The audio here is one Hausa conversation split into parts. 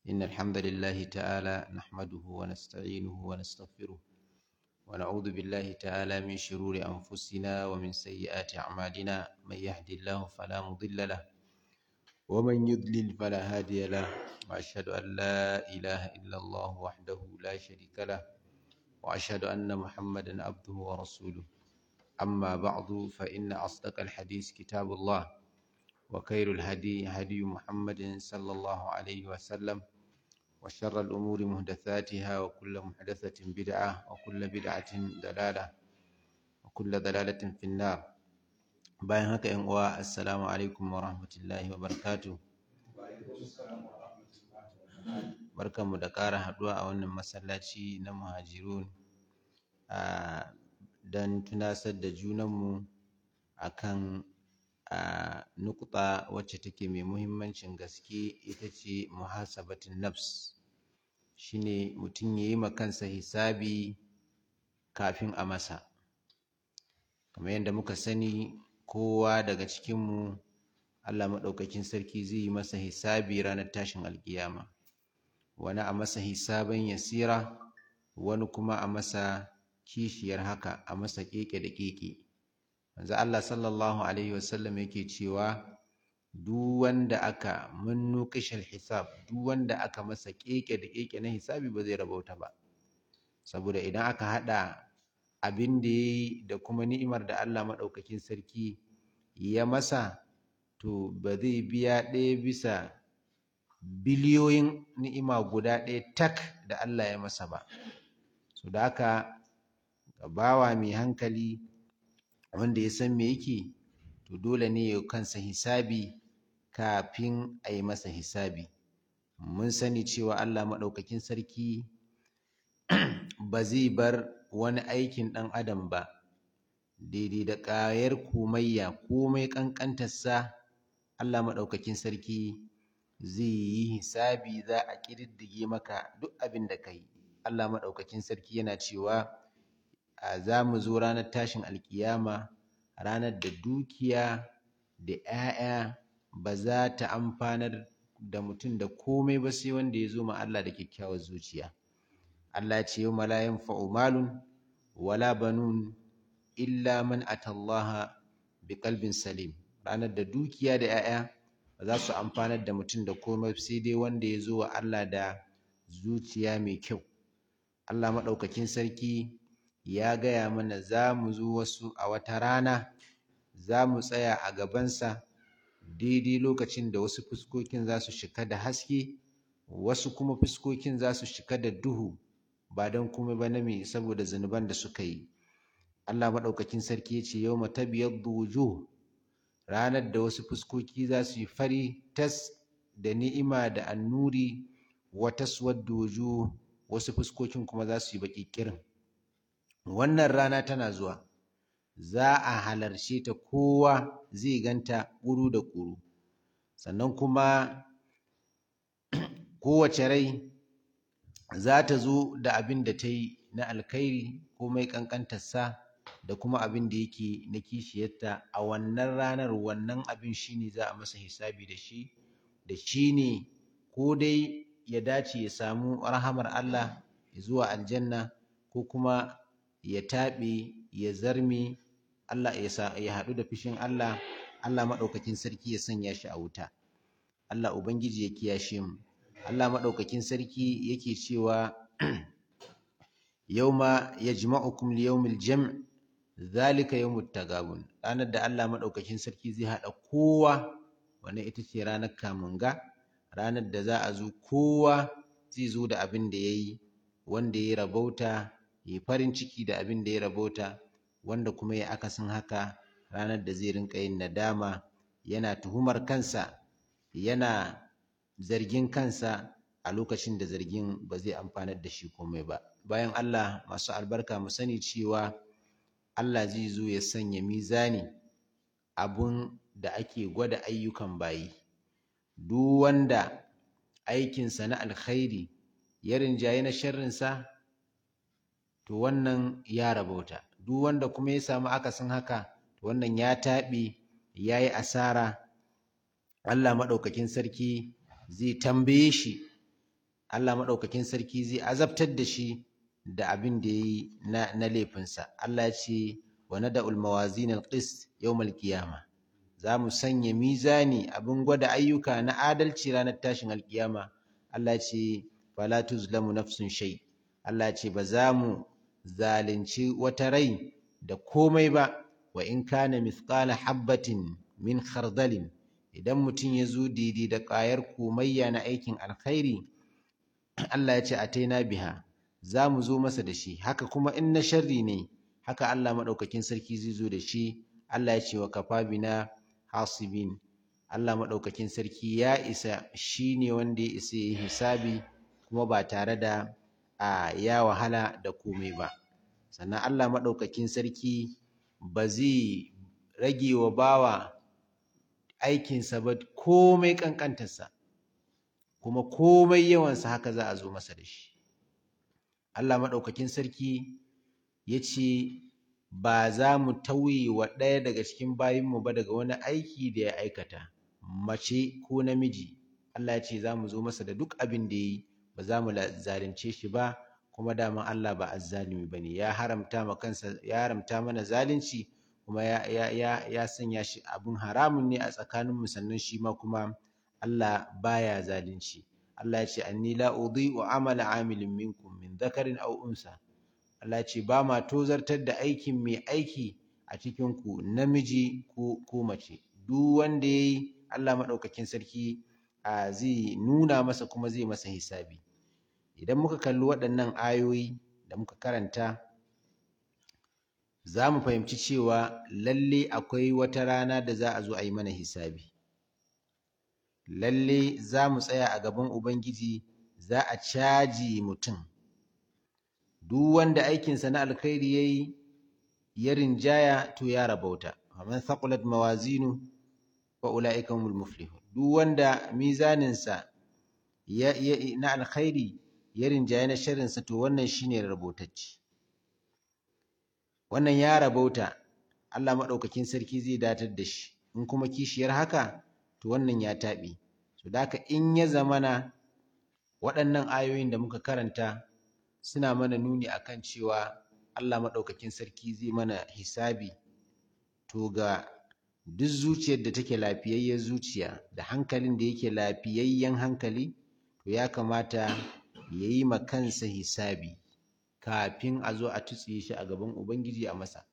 إن الحمد لله تعالى نحمده ونستعينه ونستغفره ونعوذ بالله تعالى من شرور أنفسنا ومن سيئات أعمالنا من يهد الله فلا مضل له ومن يضلل فلا هادي له وأشهد أن لا إله إلا الله وحده لا شريك له وأشهد أن محمدا عبده ورسوله أما بعد فإن أصدق الحديث كتاب الله وخير الهدي هدي محمد صلى الله عليه وسلم وشر الأمور محدثاتها وكل محدثة بدعة وكل بدعة ضلالة وكل ضلالة في النار bayan haka yan uwa assalamu alaikum wa rahmatullahi wa barakatuh barkanmu da ƙara haɗuwa a wannan masallaci na muhajirun don tunasar da junanmu akan a nukta wacce take mai muhimmancin gaske ita ce muhasabatin nafs shine mutum ya yi ma kansa hisabi kafin a masa kamar yadda muka sani kowa daga cikinmu Allah maɗaukakin sarki zai yi masa hisabi ranar tashin alkiyama wani a masa hisaban yasira wani kuma a masa kishiyar haka a masa keke da keke manzo Allah sallallahu alaihi wasallam yake cewa duk wanda aka munnu kishal hisab duk wanda aka masa keke da keke na hisabi ba zai rabauta ba saboda idan aka hada abin da yayi da kuma ni'imar da Allah madaukakin sarki ya masa to ba zai biya ɗaya bisa biliyoyin ni'ima guda ɗaya tak da Allah ya masa ba so da haka bawa mai hankali wanda ya san me yake to dole ne ya kansa hisabi kafin a yi masa hisabi mun sani cewa Allah maɗaukakin sarki ba zai bar wani aikin ɗan adam ba daidai da ƙayar komayya komai ƙanƙantarsa Allah maɗaukakin sarki zai yi hisabi za a ƙididdige maka duk abin da ka yi Allah maɗaukakin sarki yana cewa za mu zo ranar tashin alkiyama ranar da dukiya da 'ya'ya ba za ta amfanar da mutum da komai ba sai wanda ya zo ma Allah da kyakkyawar zuciya Allah ce yau la yanfa'u malun wala banun illa man atallaha bi qalbin salim ranar da dukiya da 'ya'ya ba za su amfanar da mutum da komai sai dai wanda ya zo wa Allah da zuciya mai kyau Allah maɗaukakin sarki ya gaya mana za mu zo wasu a wata rana za mu tsaya a gabansa daidai lokacin da wasu fuskokin za su shika da haske wasu kuma fuskokin za su shika da duhu ba don kuma ba na me saboda zunuban da suka yi Allah maɗaukakin sarki ya ce yau matabiyar wujuh ranar da wasu fuskoki za su yi fari tas da ni'ima da annuri wa taswaddu wujuh wasu fuskokin kuma za su yi baƙi ƙirin wannan rana tana zuwa za a halarce ta kowa zai ganta ƙuru da ƙuru sannan kuma kowace rai za ta zo da abin da ta yi na alkhairi ko mai ƙanƙantarsa da kuma abin da yake na kishiyarta a wannan ranar wannan abin shine za a masa hisabi da shi da shi ne ko dai ya dace ya samu rahamar Allah zuwa aljanna ko kuma ya taɓe ya zarme Allah ya haɗu da fushin Allah Allah maɗaukakin sarki ya sanya shi a wuta Allah Ubangiji ya kiyashe mu Allah maɗaukakin sarki yake cewa yauma yajma'ukum liyawmil jam' zalika yawmut tagabun ranar da Allah maɗaukakin sarki zai haɗa kowa wannan ita ce ranar kamunga ranar da za a zo kowa zai zo da abin da ya yi wanda ya rabauta ya farin ciki da abin da ya rabauta wanda kuma ya akasin haka ranar da zai rinka yin nadama yana tuhumar kansa yana zargin kansa a lokacin da zargin ba zai amfanar da shi komai ba bayan Allah masu albarka mu sani cewa Allah zai zo ya sanya mizani abun da ake gwada ayyukan bayi duk wanda aikinsa na alkhairi ya rinjaye na sharrinsa to wannan ya rabauta duk wanda kuma ya samu akasin haka to wannan ya taɓe ya yi asara Allah maɗaukakin sarki zai tambaye shi Allah maɗaukakin sarki zai azabtar da shi da abin da ya yi na, na laifinsa Allah ya ce wa nada'ul mawazin al-qist yawmal qiyama za mu sanya mizani abin gwada ayyuka na adalci ranar tashin alkiyama Allah ya ce fala tuzlamu nafsun shay Allah ya ce ba za mu zalunci wata rai da komai ba wa in kana mithqala habbatin min khardalin idan mutum ya zo daidai da ƙwayar komayya na aikin alkhairi Allah ya ce ataina biha za mu zo masa da shi haka kuma in na sharri ne haka Allah maɗaukakin sarki zai zo da shi Allah ya ce wa kafa bina hasibin Allah maɗaukakin sarki ya isa shi ne wanda ya isa ya yi hisabi kuma ba tare da a ya wahala da komai ba sannan Allah maɗaukakin sarki ba zai rage wa bawa aikinsa ba komai ƙanƙantarsa kuma komai yawansa haka za a zo masa da shi Allah maɗaukakin sarki ya ce ba za mu tauye wa ɗaya daga cikin bayinmu ba daga wani aiki da ya aikata mace ko namiji Allah ya ce za mu zo masa da duk abin da ya yi ba za mu zalunce shi ba kuma daman Allah ba azzalimi ba ne ya haramta ma kansa ya haramta mana zalunci kuma ya, ya, ya, ya sanya shi abin haramun ne a tsakaninmu sannan shi ma kuma Allah baya zalunci Allah ya ce anni la udhi'u amala amilin minkum min dhakarin aw unsa Allah ya ce ba ma tozartar da aikin mai aiki a cikin ku namiji ko ko mace duk wanda yayi Allah madaukakin sarki a zai nuna masa kuma zai masa hisabi idan muka kalli waɗannan ayoyi da muka karanta za mu fahimci cewa lalle akwai wata rana da za a zo a yi mana hisabi lalle za mu tsaya a gaban Ubangiji za a caji mutum duk wanda aikinsa na alkhairi ya yi ya rinjaya to ya rabauta man thaqulat mawazinu fa ulaika humul muflihun duk wanda mizaninsa ya, ya, na alkhairi ya rinjaya na sharrinsa to wannan shine rabotacce wannan ya rabauta Allah maɗaukakin sarki zai datar da shi in kuma kishiyar haka to wannan ya taɓe to da haka in ya zamana waɗannan ayoyin da muka karanta suna mana nuni akan cewa Allah maɗaukakin sarki zai mana hisabi to ga duk zuciyar da take lafiyayyen zuciya da hankalin da yake lafiyayyen hankali to ya kamata ya yi ma kansa hisabi kafin a zo a tutsiye shi a gaban Ubangiji a masa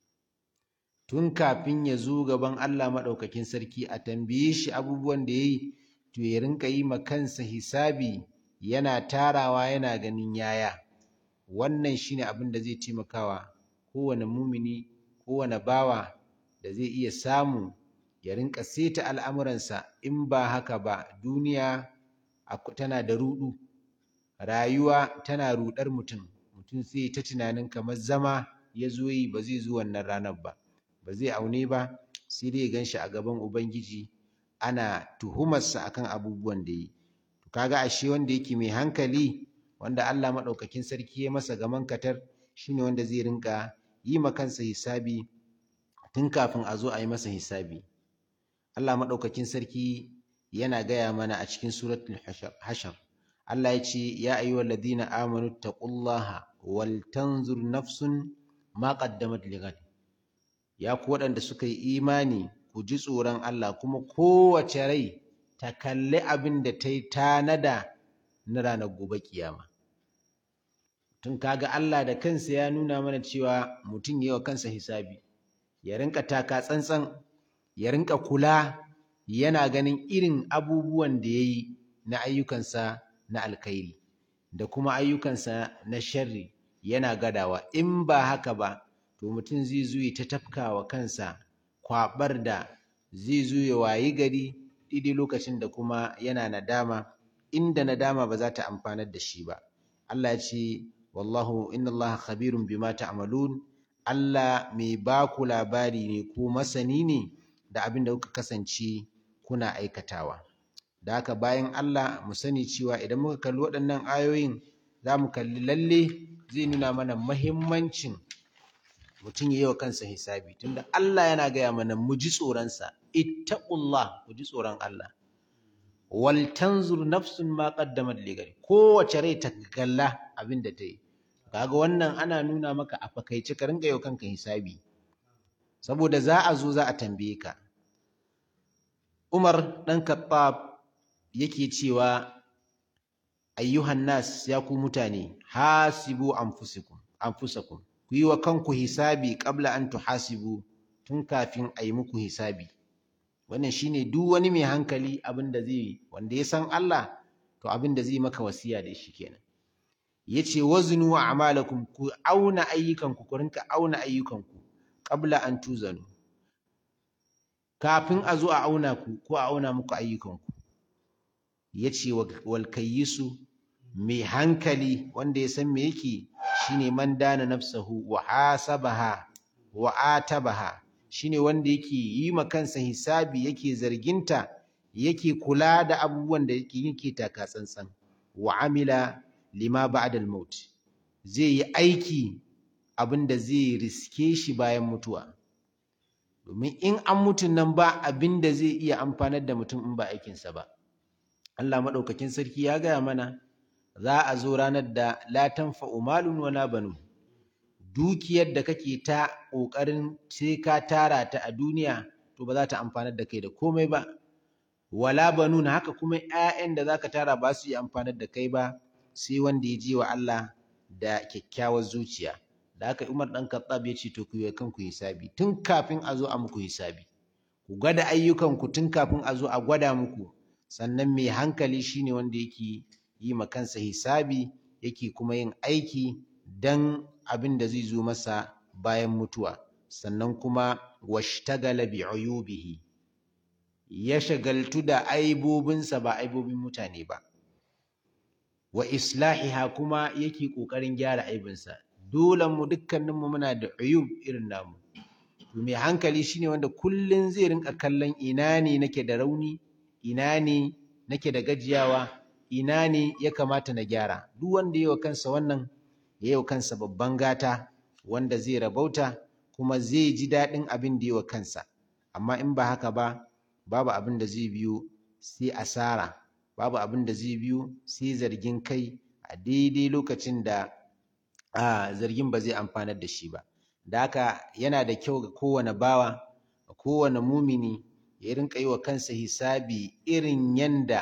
tun kafin ya zo gaban Allah maɗaukakin sarki a tambaye shi abubuwan da ya yi to ya rinka yi ma kansa hisabi yana tarawa yana ganin yaya wannan shine abin da zai taimakawa kowane mumini kowane bawa da zai iya samu ya rinka seta al'amuransa in ba haka ba duniya tana da ruɗu rayuwa tana ruɗar mutum mutum sai ta tunanin kamar zama ya zo yi ba zai zo wannan ranar ba ba zai aune ba sai dai ya gan shi a gaban ubangiji ana tuhumarsa akan abubuwan da yi to kaga ashe wanda yake mai hankali wanda Allah maɗaukakin sarki ya masa gaman katar shine wanda zai rinka yi ma kansa hisabi tun kafin a zo a yi masa hisabi Allah maɗaukakin sarki yana gaya mana a cikin suratul hashar Allah ya ce ya ayyuhal ladina amanu taqullaha wal tanzur nafsun ma qaddamat lighad ya ku waɗanda suka yi imani ku ji tsoron Allah kuma kowace rai ta kalli abin da ta yi tanada na ranar gobe kiyama tun kaga Allah da kansa ya nuna mana cewa mutum yi wa kansa hisabi ya rinka taka tsantsan ya rinka kula yana ganin irin abubuwan da ya yi na ayyukansa na alkhairi da kuma ayyukansa na sharri yana gadawa in ba haka ba to mutum zai zo ta tafka wa kansa kwabar da zai zo ya wayi gari daidai lokacin da kuma yana nadama inda nadama ba za ta amfanar da shi ba Allah ya ce wallahu inna Allah khabirun bima ta'malun Allah mai ba ku labari ne ko masani ne da abin da kuka kasance kuna aikatawa da haka bayan Allah mu sani cewa idan muka kalli waɗannan ayoyin za mu kalli lalle zai nuna mana mahimmancin mutum ya yi wa kansa hisabi tunda Allah yana gaya mana mu ji tsoronsa ittaqullah ku ji tsoron Allah wal tanzur nafsun ma qaddamat li gari kowace rai ta kalla abin da ta yi kaga wannan ana nuna maka a fakaice ka rinka yau kanka hisabi saboda za a zo za a tambaye ka Umar dan Khattab yake cewa ayyuhan nas ya ku mutane hasibu anfusakum anfusakum ku yi wa kanku hisabi qabla an tuhasibu tun kafin a yi muku hisabi wannan shine duk wani mai hankali abin da zai wanda ya san Allah to abin da zai maka wasiya da shi kenan yace waznu a'malakum ku auna ayyukanku ku rinka auna ayyukanku qabla an tuzanu kafin a zo a auna ku ko a auna muku ayyukanku yace wal kayyisu mai hankali wanda ya san me yake shine man dana nafsahu wa hasabaha wa atabaha shine wanda yake yi ma kansa hisabi yake zarginta yake kula da abubuwan da yake yake taka tsantsan wa amila lima ba'da al-maut zai yi aiki abin da zai riske shi bayan mutuwa domin in an mutu nan ba abin da zai iya amfanar da mutum in ba aikinsa ba Allah maɗaukakin sarki ya gaya mana za a zo ranar da la tanfa'u malun wala banun dukiyar da kake ta ƙoƙarin sai ka tara ta a duniya to ba za ta amfanar da kai da komai ba wala banun haka kuma ƴaƴan da zaka tara ba su yi amfanar da kai ba sai wanda ya je wa Allah da kyakkyawar zuciya da haka Umar dan Khattab ya ce to ku yi kanku hisabi tun kafin a zo a muku hisabi ku gwada ayyukanku tun kafin a zo a gwada muku sannan mai hankali shine wanda yake yi ma kansa hisabi yake kuma yin aiki dan abin da zai zo masa bayan mutuwa sannan kuma washtagala bi uyubihi ya shagaltu da aibobinsa ba aibobin mutane ba wa islahiha kuma yake kokarin gyara aibinsa dole mu dukkaninmu muna da uyub irin namu to mai hankali shine wanda kullun zai rinka kallon ina ne nake da rauni ina ne nake da gajiyawa ina ne ya kamata na gyara duk wanda yayi wa kansa wannan yayi wa kansa babban gata wanda zai rabauta kuma zai ji daɗin abin da yayi wa kansa amma in ba haka ba babu abin da zai biyo sai asara babu abin da zai biyo sai zargin kai a daidai lokacin da a zargin ba zai amfanar da shi ba da haka yana da kyau ga kowane bawa ga kowane mumini ya rinka yi wa kansa hisabi irin yanda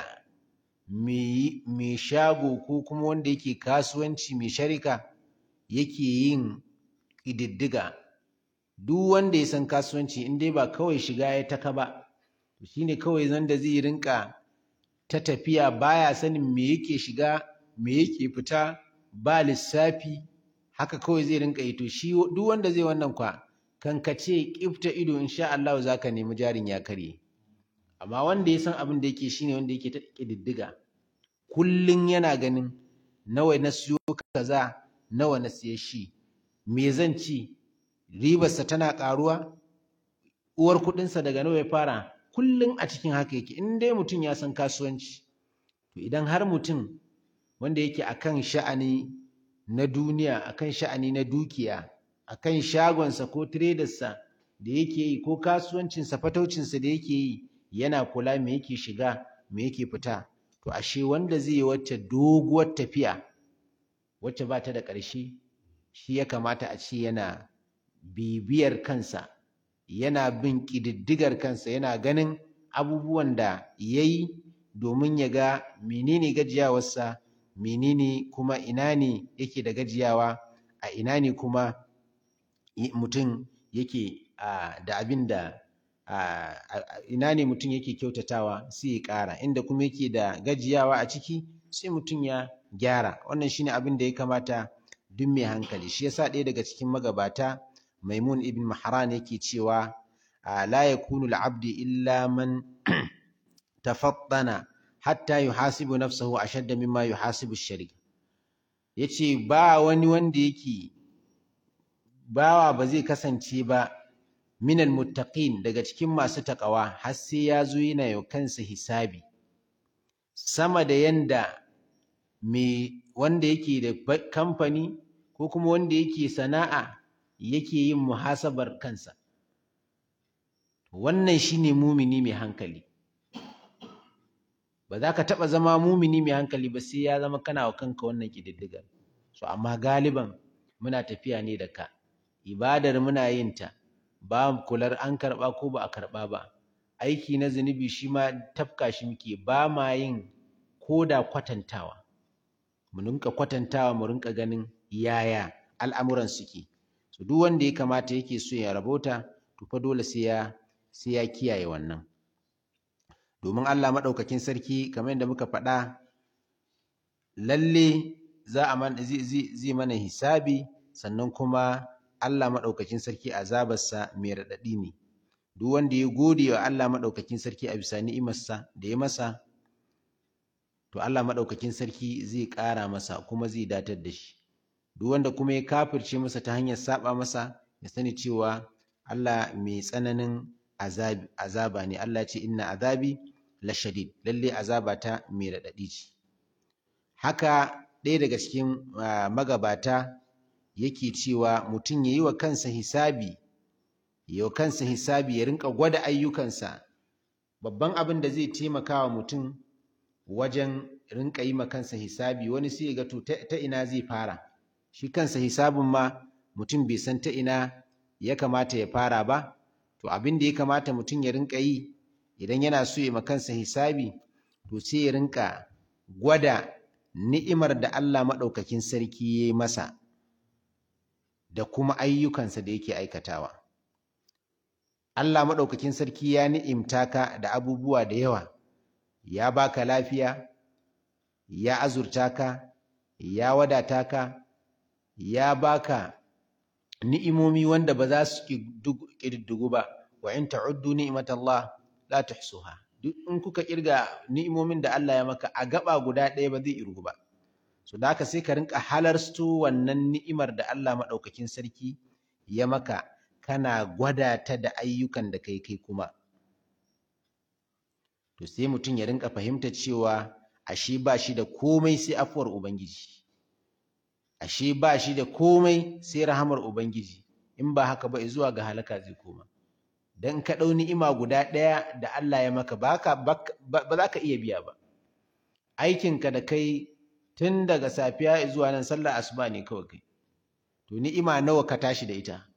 mai shago ko kuma wanda yake kasuwanci mai sharika yake yin ƙididdiga duk wanda ya san kasuwanci in dai ba kawai shiga ya taka ba to shine kawai zanda zai rinka ta tafiya baya sanin me yake shiga me yake fita ba lissafi haka kawai zai rinka yi to shi duk wanda zai wannan kwa kan ka ce kifta ido insha Allah zaka nemi jarin ya karye amma wanda ya san abin da yake shine wanda yake ta kididdiga kullun yana ganin nawa na siyo kaza nawa na siye shi me zan ci ribarsa tana karuwa uwar kuɗinsa daga nawa ya fara kullun a cikin haka yake in dai mutum ya san kasuwanci to idan har mutum wanda yake akan sha'ani na duniya akan sha'ani na dukiya akan shagonsa ko tradersa da yake yi ko kasuwancinsa fataucinsa da yake yi yana kula me yake shiga me yake fita to ashe wanda zai yi wacce doguwar tafiya wacce ba ta da ƙarshe shi ya kamata a ce yana bibiyar kansa yana bin ƙididdigar kansa yana ganin abubuwan da ya yi domin ya ga menene gajiyawarsa menene kuma ina ne yake da gajiyawa a ina ne kuma mutum yake da abin da ina ne mutum yake kyautatawa sai ya ƙara inda kuma yake da gajiyawa a ciki sai mutum ya gyara wannan shine abin da ya kamata duk mai hankali shi yasa ɗaya daga cikin magabata maimun ibn mahran yake cewa la yakunu al-abdi illa man tafattana hatta yuhasibu nafsahu ashadda mimma yuhasibu ash-shari yace ba wani wanda yake bawa ba zai kasance ba minal muttaqin daga cikin masu takawa har sai ya zo yana yau kansa hisabi sama da yanda me wanda yake da kamfani ko kuma wanda yake sana'a yake yin muhasabar kansa wannan shine mumini mai hankali ba za ka taɓa zama mumini mai hankali ba sai ya zama kana wa kanka wannan ƙididdigar so amma galiban muna tafiya ne da ka ibadar muna yin ta ba kular an karɓa ko ba a karɓa ba aiki na zunubi shi ma tafka shi muke ba ma yin ko da kwatantawa mu rinka kwatantawa mu rinka ganin yaya al'amuran suke so duk wanda ya kamata yake so ya rabota to fa dole sai ya sai ya kiyaye wannan domin Allah maɗaukakin sarki kamar yadda muka faɗa lalle za a man zai mana hisabi sannan kuma Allah maɗaukakin sarki azabarsa mai raɗaɗi ne duk wanda ya gode wa Allah maɗaukakin sarki a bisa ni'imarsa da ya masa to Allah maɗaukakin sarki zai ƙara masa kuma zai datar da shi duk wanda kuma ya kafirce masa ta hanyar saba masa ya sani cewa Allah mai tsananin azaba ne Allah ce inna azabi la shadid lalle azaba ta mai raɗaɗi ce haka ɗaya daga cikin magabata yake cewa mutum ya yi wa kansa hisabi ya wa kansa hisabi ya rinka gwada ayyukansa babban abin da zai taimaka wa mutum wajen rinka yi ma kansa hisabi wani sai ya ga to ta ina zai fara shi kansa hisabin ma mutum bai san ta ina ya kamata ya fara ba to abin da ya kamata mutum ya rinka yi idan yana so ya ma kansa hisabi to sai ya rinka gwada ni'imar da Allah maɗaukakin sarki ya yi masa da kuma ayyukansa da yake aikatawa Allah maɗaukakin sarki ya ni'imta ka da abubuwa da yawa ya baka lafiya ya azurta ka ya wadata ka ya baka ni'imomi wanda ba za su ƙididdigu ba wa in ta'uddu ni'matallah la tuhsuha duk in kuka kirga ni'imomin da Allah ya maka a gaba guda ɗaya ba zai irgu ba so da haka sai ka rinka halarsto wannan ni'imar da Allah maɗaukakin sarki ya maka kana gwada ta da ayyukan da kai kai kuma to sai mutum ya rinka fahimta cewa ashe ba shi da komai sai afuwar ubangiji ashe ba shi da komai sai rahamar ubangiji in ba haka ba zuwa ga halaka zai koma dan ka ɗau ni'ima guda ɗaya da Allah ya maka ba za ka iya biya ba aikinka da kai tun daga safiya zuwa nan sallar asuba ne kawai kai to ni'ima nawa ka tashi da ita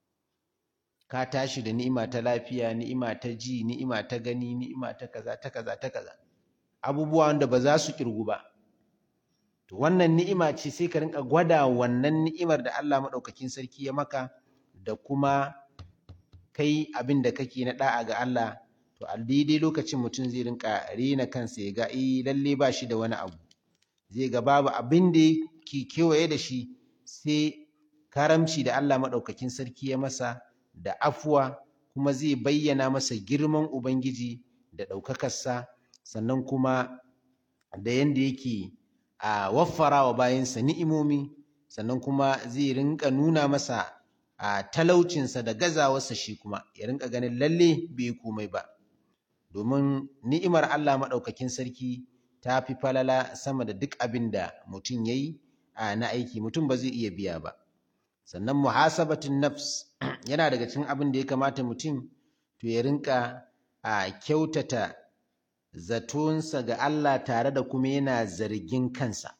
ka tashi da ni'ima ta lafiya ni'ima ta ji ni'ima ta gani ni'ima ta kaza ta kaza ta kaza abubuwa wanda ba za su kirgu ba to wannan ni'ima ce sai ka rinka gwada wannan ni'imar da Allah maɗaukakin sarki ya maka da kuma kai abin da kake na da'a ga Allah to a daidai lokacin mutum zai rinka rena kansa ya ga eh lalle ba shi da wani abu zai ga babu abin da ke kewaye da shi sai karamci da Allah maɗaukakin sarki ya masa da afuwa kuma zai bayyana masa girman Ubangiji da ɗaukakarsa sannan kuma da yanda yake a waffara wa bayansa ni'imomi sannan kuma zai rinka nuna masa a talaucinsa da gazawarsa shi kuma ya rinka ganin lalle bai komai ba domin ni'imar Allah maɗaukakin sarki ta fi falala sama da duk abin da mutum ya yi na aiki mutum ba zai iya biya ba sannan muhasabatun nafs yana daga cikin abin da ya kamata mutum to ya rinka a kyautata zatonsa ga Allah tare da kuma yana zargin kansa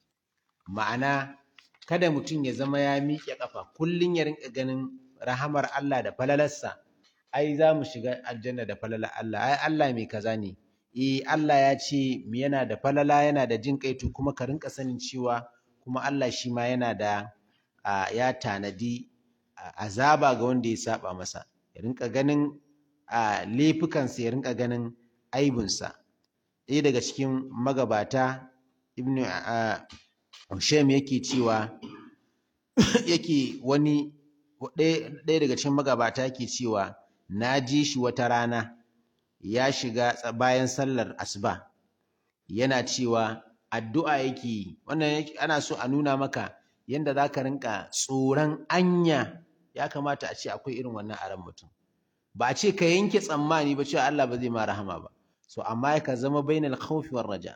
ma'ana kada mutum ya zama ya miƙe ƙafa kullum ya rinka ganin rahamar Allah da falalarsa ai za mu shiga aljanna da falalar Allah ai Allah mai kaza ne eh Allah ya ce yana da falala yana da jin kai to kuma ka rinka sanin cewa kuma Allah shi ma yana da ya tanadi azaba ga wanda ya saba masa ya rinka ganin laifukansa ya rinka ganin aibinsa ɗaya daga cikin magabata ibnu Shem yake cewa yake wani ɗaya daga cikin magabata yake cewa na ji shi wata rana ya shiga bayan sallar asuba yana cewa addu'a yake yi wannan ana so a nuna maka yanda za ka rinka tsoron anya ya kamata a ce akwai irin wannan a ran mutum ba a ce ka yanke tsammani ba cewa Allah ba zai ma rahama ba so amma ka zama bainal khawfi war raja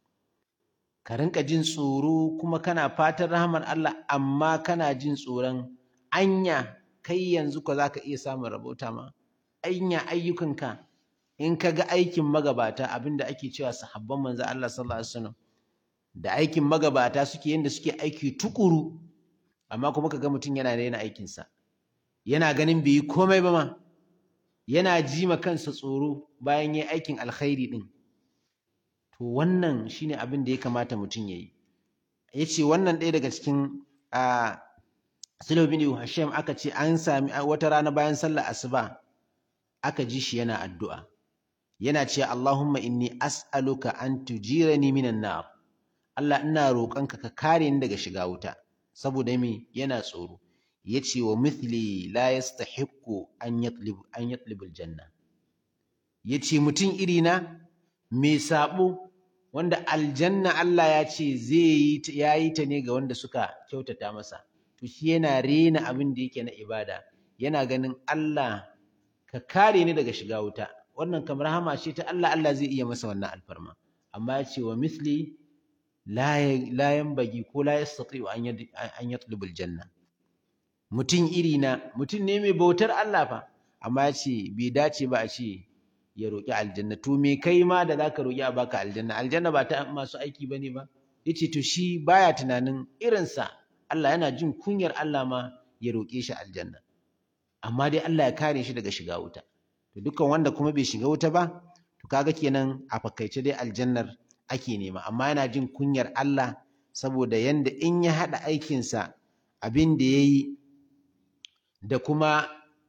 ka rinka jin tsoro kuma kana fatan rahamar Allah amma kana jin tsoron anya kai yanzu ko zaka iya samun rabota ma anya ayyukanka in ka ga aikin magabata abinda ake cewa sahabban manzo Allah sallallahu alaihi wasallam da aikin magabata suke yanda suke aiki tukuru amma kuma kaga mutum yana daina aikinsa yana ganin bai yi komai ba ma yana ji ma kansa tsoro bayan yayi aikin alkhairi din to wannan shine abin da ya kamata mutum yayi yace wannan ɗaya daga cikin a Sulu bin Hashim aka ce an sami wata rana bayan sallar asuba aka ji shi yana addu'a yana cewa Allahumma inni as'aluka an tujirani minan nar Allah ina roƙonka ka kare ni daga shiga wuta saboda me yana tsoro yace wa mithli la yastahiqqu an yatlib an yatlib aljanna yace mutum iri na mai sabo wanda aljanna Allah ya ce zai yi yayi ta ne ga wanda suka kyautata masa to shi yana rena abin da yake na ibada yana ganin Allah ka kare ni daga shiga wuta wannan kamar rahama ce ta Allah Allah zai iya masa wannan alfarma amma ya ce wa misli la yanbaghi ko la yastati an yatlub aljanna mutum iri na mutum ne mai bautar Allah fa amma ya ce bai dace ba a ce ya roƙi aljanna to me kai ma da zaka roƙi a baka aljanna aljanna ba ta masu aiki bane ba yace to shi baya tunanin irinsa Allah yana jin kunyar Allah ma ya roƙe shi aljanna amma dai Allah ya kare shi daga shiga wuta to dukkan wanda kuma bai shiga wuta ba to kaga kenan a fakaice dai aljannar ake nema amma yana jin kunyar Allah saboda yanda in ya haɗa aikinsa abin da ya yi da kuma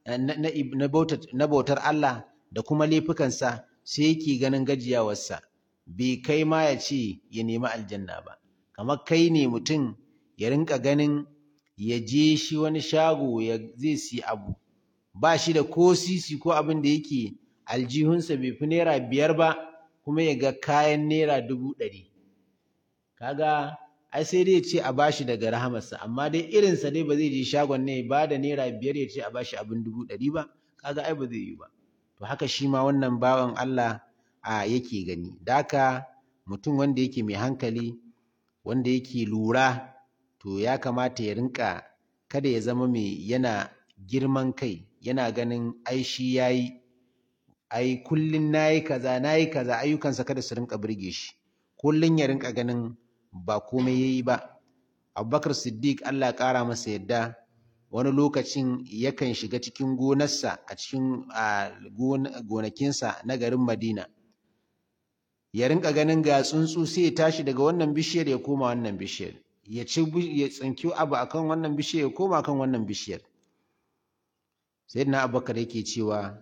na bautar Allah da kuma laifukansa sai yake ganin gajiyawarsa bai kai ma ya ce ya nemi aljanna ba kamar kai ne mutum ya rinka ganin ya je shi wani shago ya zai si abu ba shi da ko sisi ko abin da yake aljihunsa bai fi naira biyar ba kuma ya ga kayan naira dubu ɗari kaga ai sai dai ya ce a bashi daga rahamarsa amma dai irinsa dai ba zai je shagon ne ba da naira biyar ya ce a bashi abin dubu ɗari ba kaga ai ba zai yi ba to haka shi ma wannan bawan Allah a yake gani da haka mutum wanda yake mai hankali wanda yake lura to ya kamata ya rinka kada ya zama mai yana girman kai yana ganin ai shi yayi ai kullun nayi kaza nayi kaza ayyukansa kada su rinka burge shi kullun ya rinka ganin ba komai yayi ba Abubakar Siddiq Allah ya ƙara masa yadda wani lokacin yakan shiga cikin gonarsa a cikin gonakinsa na garin Madina ya rinka ganin ga tsuntsu sai ya tashi daga wannan bishiyar ya koma wannan bishiyar ya ci ya tsinki abu akan wannan bishiyar ya koma kan wannan bishiyar sayyidina Abubakar yake cewa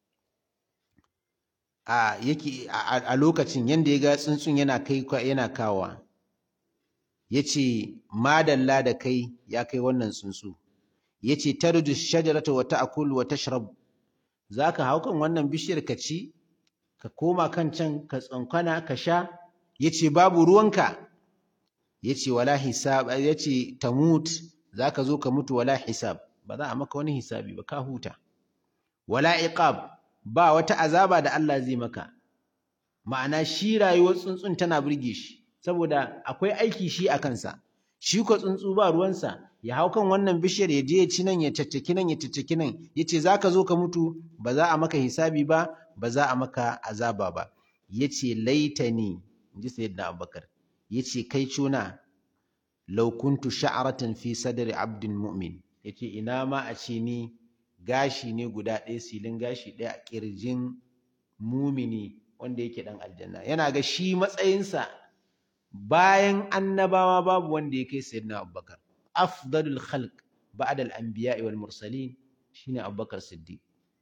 a yake a lokacin yanda ya ga tsuntsun yana kai yana kawa yace madalla da kai ya kai wannan tsuntsu yace tarju shajarata wa ta'kulu wa tashrab zaka hau kan wannan bishiyar ka ci ka koma kan can ka tsankana ka sha yace babu ruwanka yace wala hisab yace tamut zaka zo ka mutu wala hisab ba za a maka wani hisabi ba ka huta wala iqab ba wata azaba da Allah zai maka ma'ana shi rayuwar tsuntsun tana burge shi saboda akwai aiki shi a kansa shi ko tsuntsu ba ruwansa ya hau kan wannan bishiyar ya je ya ci nan ya caccaki nan ya caccaki nan ya ce za ka zo ka mutu ba za a maka hisabi ba ba za a maka azaba ba ya ce laitani in ji sayyidina abubakar ya ce kai cuna law kuntu sha'aratan fi sadri abdin mu'min ya ce ina ma a ce ni gashi ne guda ɗaya silin gashi ɗaya a ƙirjin mumini wanda yake ɗan aljanna yana ga shi matsayinsa bayan annabawa babu wanda ya kai sayyidina abubakar afdalul khalq ba'da al-anbiya'i wal mursalin shine abubakar siddiq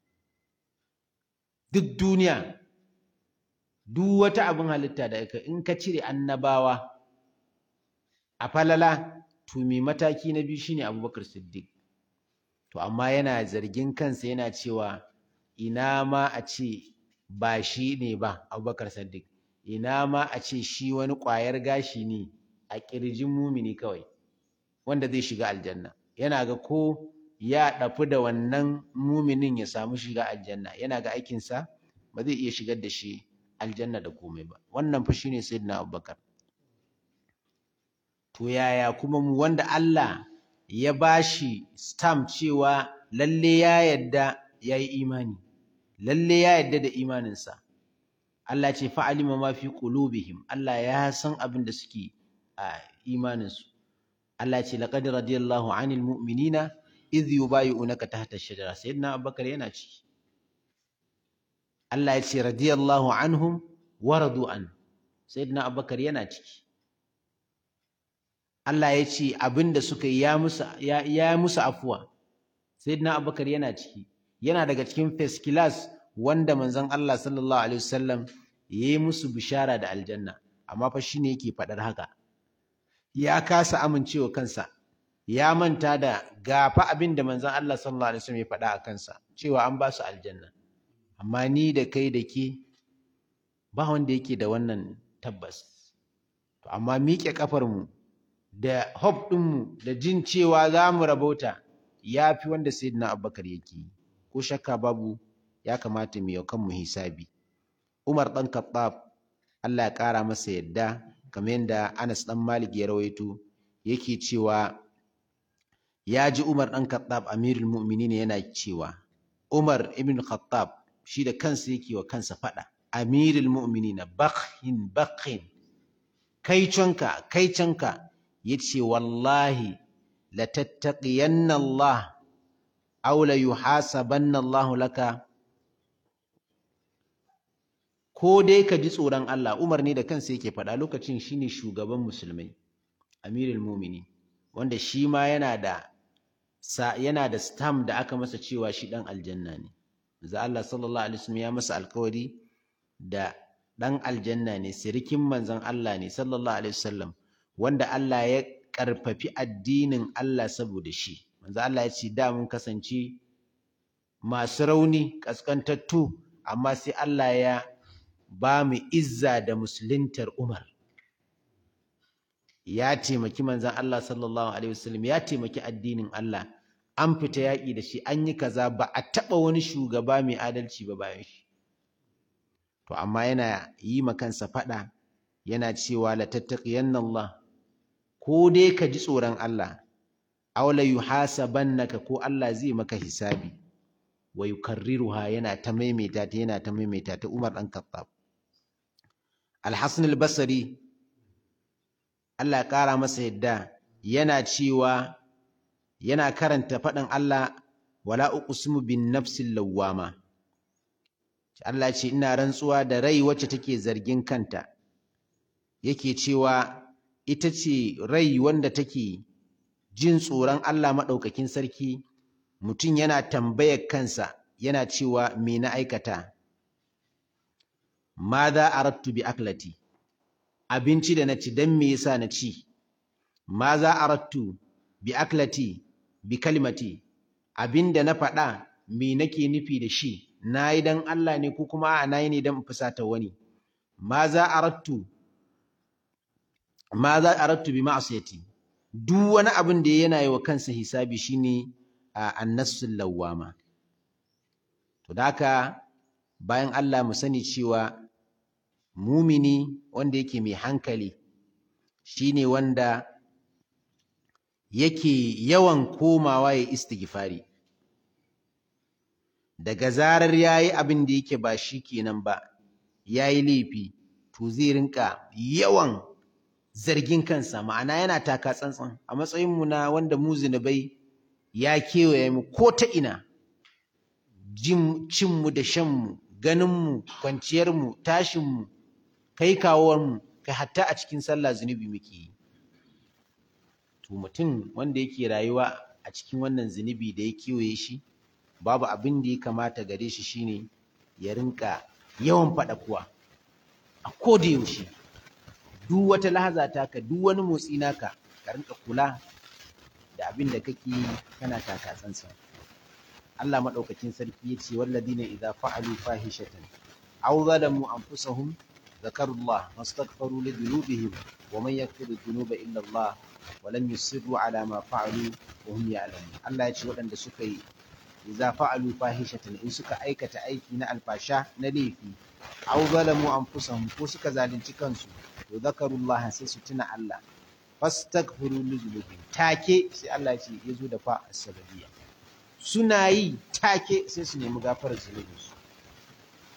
duk duniya duk wata abin halitta da aka in ka cire annabawa a falala to me mataki na biyu shine abubakar siddiq to amma yana zargin kansa yana cewa ina ma a ce ba shi ne ba abubakar siddiq ina ma a ce shi wani ƙwayar gashi ne a ƙirjin mumini kawai wanda zai shiga aljanna yana ga ko ya ɗafi da wannan muminin ya samu shiga aljanna yana ga aikinsa ba zai iya shigar da shi aljanna da komai ba wannan fa shine sayyidina abubakar to yaya kuma mu wanda Allah ya bashi stamp cewa lalle ya yadda ya yi imani lalle ya yadda da imaninsa Allah ce fa'alima ma fi qulubihim Allah ya san abin da suke a imaninsu Allah ce laqad radiyallahu 'anil mu'minina idh yubayyi'unaka tahta ash-shajara sayyidina Abubakar yana ciki Allah ya ce radiyallahu anhum wa radu an sayyidina Abubakar yana ciki Allah ya ce abin da suka yi ya musu ya, ya musu afuwa sayyidina Abubakar yana ciki yana daga cikin first class wanda manzon Allah sallallahu alaihi wasallam ya yi musu bishara da aljanna amma fa shine yake faɗar haka ya kasa amincewa kansa ya manta da gafa abin da manzon Allah sallallahu alaihi wasallam ya faɗa a kansa cewa an ba su aljanna amma ni da kai da ke ba wanda yake da wannan tabbas to amma miƙe kafar mu da hope ɗin mu da jin cewa za mu rabauta ya fi wanda sayyidina Abubakar yake yi ko shakka babu ya kamata mu yau kanmu hisabi Umar ɗan Khattab Allah ya ƙara masa yadda kamar yadda Anas ɗan Malik ya rawaito yake cewa ya ji Umar ɗan Khattab Amirul Mu'minin yana cewa Umar ibn Khattab shi da kansa yake wa kansa faɗa Amirul Mu'minin bakhin bakhin kai canka kai canka yace wallahi la tattaqiyanna Allah aw la yuhasabanna Allah laka ko dai ka ji tsoron Allah Umar ne da kansa yake faɗa lokacin shine shugaban musulmai Amirul Mu'minin wanda shi ma yana da sa yana da stamp da aka masa cewa shi dan aljanna ne manzo Allah sallallahu alaihi wasallam ya masa alkawari da dan aljanna ne sirikin manzon Allah ne sallallahu alaihi wasallam wanda Allah ya karfafi addinin Allah saboda shi manzo Allah ya ce da mun kasance masu rauni kaskantattu amma sai Allah ya ba mu izza da musuluntar Umar ya taimaki manzon Allah sallallahu alaihi wasallam ya taimaki addinin Allah an fita yaƙi da shi an yi kaza ba a taɓa wani shugaba mai adalci ba bayan shi to amma yana yi ma kansa faɗa yana cewa la tattaqiyanna Allah ko dai ka ji tsoron Allah aw la yuhasabannaka ko Allah zai maka hisabi wa yukarriruha yana ta maimaita ta yana ta maimaita ta Umar dan Khattab Al-Hasan al-Basri Allah ya ƙara masa yadda yana cewa yana karanta faɗin Allah wala uqsimu bin nafsil lawwama Allah ce ina rantsuwa da rai wacce take zargin kanta yake cewa ita ce rai wanda take jin tsoron Allah maɗaukakin sarki mutum yana tambayar kansa yana cewa me na aikata ma za arattu bi aklati abinci da na ci don me yasa na ci ma za arattu bi aklati bi kalimati abin da na faɗa me nake nufi da shi na yi don Allah ne ko kuma a na yi ne don fusata wani ma za arattu ma za arattu bi ma'asiyati duk wani abin da yana yi wa kansa hisabi shine annasul lawwama to da haka bayan Allah mu sani cewa mumini wanda yake mai hankali shine wanda yake yawan komawa ya istighfari daga zarar yayi abin da yake ba shi kenan ba yayi laifi to zai rinka yawan zargin kansa ma'ana yana taka tsantsan a matsayin mu na wanda mu zinubai ya kewaye mu ko ta ina jin cin mu da shan mu ganin mu kwanciyar mu tashin mu kai kawowar mu kai hatta a cikin sallah zunubi muke yi to mutum wanda yake rayuwa a cikin wannan zunubi da ya kewaye shi babu abin da ya kamata gare shi shine ya rinka yawan faɗa kuwa a koda yaushe duk wata lahaza taka duk wani motsi naka ka rinka kula da abin da kake yi kana taka tsantsan Allah madaukakin sarki yace walladina idza fa'alu fahishatan aw zalamu anfusahum ذكروا الله واستغفروا لذنوبهم ومن يغفر الذنوب الا الله ولم يصروا على ما فعلوا وهم يعلمون الله yace waɗanda suka yi idza fa'alu fahishatan in suka aikata aiki na alfasha na laifi aw zalamu anfusahum ko suka zalunci kansu to zakarullah sai su tuna Allah fastaghfiru li dhunubihim take sai Allah ce yazo da fa asbabiyya suna yi take sai su nemi gafarar zunubinsu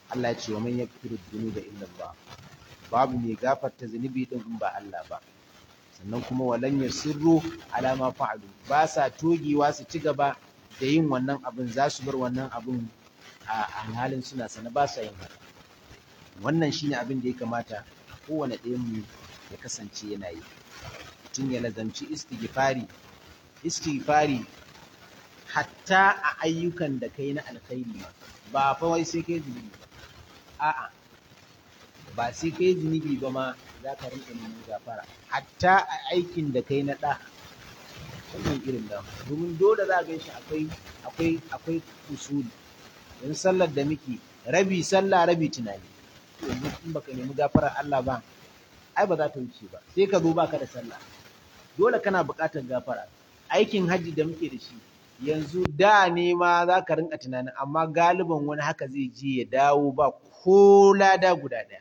Allah ya ce wa man yaghfiru dhunuba illa Allah babu mai gafarta zunubi din in ba Allah ba sannan kuma walan yasirru ala ma fa'alu ba sa togewa su ci gaba da yin wannan abin za su bar wannan abin a halin suna sana ba sa yin haka wannan shine abin da ya kamata kowane ɗayan mu ya kasance yana yi mutum ya lazamci istighfari istighfari hatta a ayyukan da kai na alkhairi ba fa wai sai kai zunubi ba a'a ba sai kai zunubi ba ma za ka rinka neman gafara hatta a aikin da kai na ɗa wannan irin da domin dole za ga shi akwai akwai akwai usuli yanzu sallar da muke rabi sallah rabi tunani yanzu in baka nemi gafarar Allah ba ai ba za ta wuce ba sai ka zo baka da sallah dole kana buƙatar gafara aikin hajji da muke da shi yanzu da ne ma za ka rinka tunanin amma galiban wani haka zai je ya dawo ba ko lada guda ɗaya